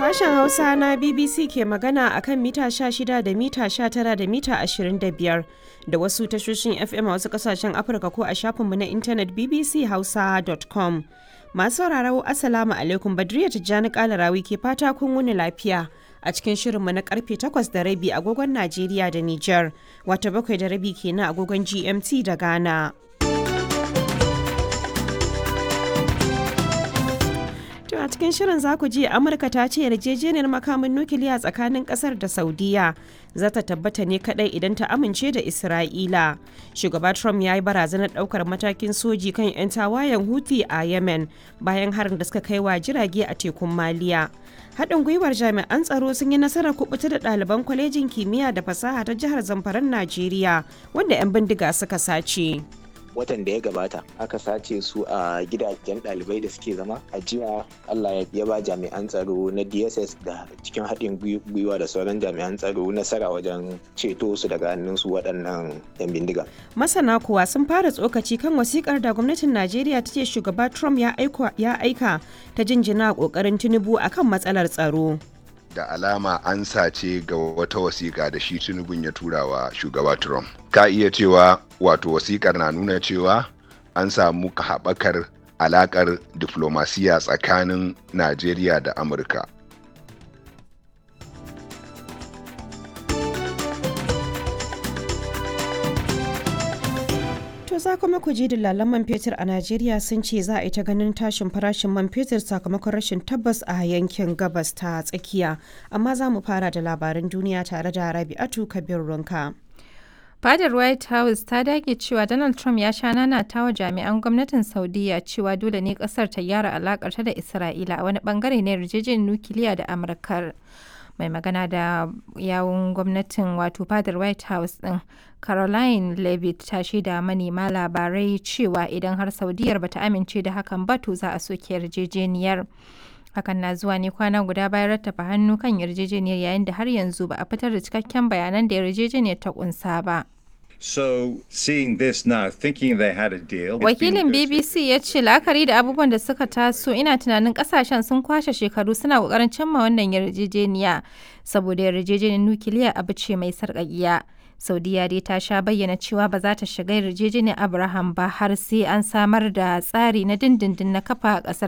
Sashen Hausa na BBC ke magana a kan mita 16 da mita 19 da mita 25 da wasu tashoshin FM a wasu kasashen Afirka ko a shafinmu na intanet bbchausa.com. Masu sauraro Assalamu alaikum Badriya Tijjani Kalarawi ke fata kun wuni lafiya a cikin shirinmu na karfe 8 da rabi agogon Najeriya da Nijar, wata bakwai da rabi kenan agogon GMT da Ghana. To a cikin shirin za ku ji Amurka ta ce yarjejeniyar makamin nukiliya tsakanin kasar da Saudiya za ta tabbata ne kadai idan ta amince da Isra'ila. Shugaba Trump ya yi barazanar daukar matakin soji kan 'yan tawayen Houthi a Yemen bayan harin da suka kai wa jirage a tekun Maliya. Haɗin gwiwar jami'an tsaro sun yi nasarar kubuta da ɗaliban kwalejin kimiyya da fasaha ta jihar Zamfaran Najeriya wanda 'yan bindiga suka sace. watan da ya gabata aka sace su a gidajen ɗalibai da suke zama a jiya allah ya ba jami'an tsaro na dss da cikin haɗin gwiwa da sauran jami'an tsaro nasara wajen ceto su daga hannun su waɗannan 'yan bindiga masana kuwa sun fara tsokaci kan wasikar da gwamnatin najeriya ta ce shugaba trump ya aika ta jinjina ƙoƙarin tinubu akan matsalar tsaro da alama an sace ga wata wasiƙa da shi tunubun ya tura wa shugaba Trump. Ka iya cewa wato wasiƙar na nuna cewa an samu haɓakar alaƙar diflomasiya tsakanin Najeriya da Amurka. To za kuma ku ji dillalan man fetur a Najeriya sun ce za a yi ta ganin tashin farashin man fetur sakamakon rashin tabbas a yankin gabas ta tsakiya. Amma za mu fara da labaran duniya tare da Rabi'atu Kabir Runka. Fadar White House ta dage cewa Donald Trump ya sha nanata wa jami'an gwamnatin Saudiya cewa dole ne kasar ta gyara alakarta da Isra'ila a wani bangare na yarjejeniyar nukiliya da Amurkar. mai magana da yawun gwamnatin wato fadar white house din caroline levitt ta shaida manema labarai cewa idan har saudiyar bata amince da hakan ba to za a soke yarjejeniyar hakan na zuwa ne kwana guda bayan rattafa hannu kan yarjejeniyar yayin da har yanzu ba a fitar da cikakken bayanan da yarjejeniyar ta kunsa ba So seeing this now, thinking they had a deal. Wakilin BBC ya ce la'akari da abubuwan da suka taso ina tunanin kasashen sun kwashe shekaru suna kokarin cimma wannan yarjejeniya saboda yarjejeniyar nukiliya abu ce mai sarƙaƙiya. Saudiya dai ta sha bayyana cewa ba za ta shiga yarjejeniyar Abraham ba har sai an samar da tsari na dindindin na kafa ƙasar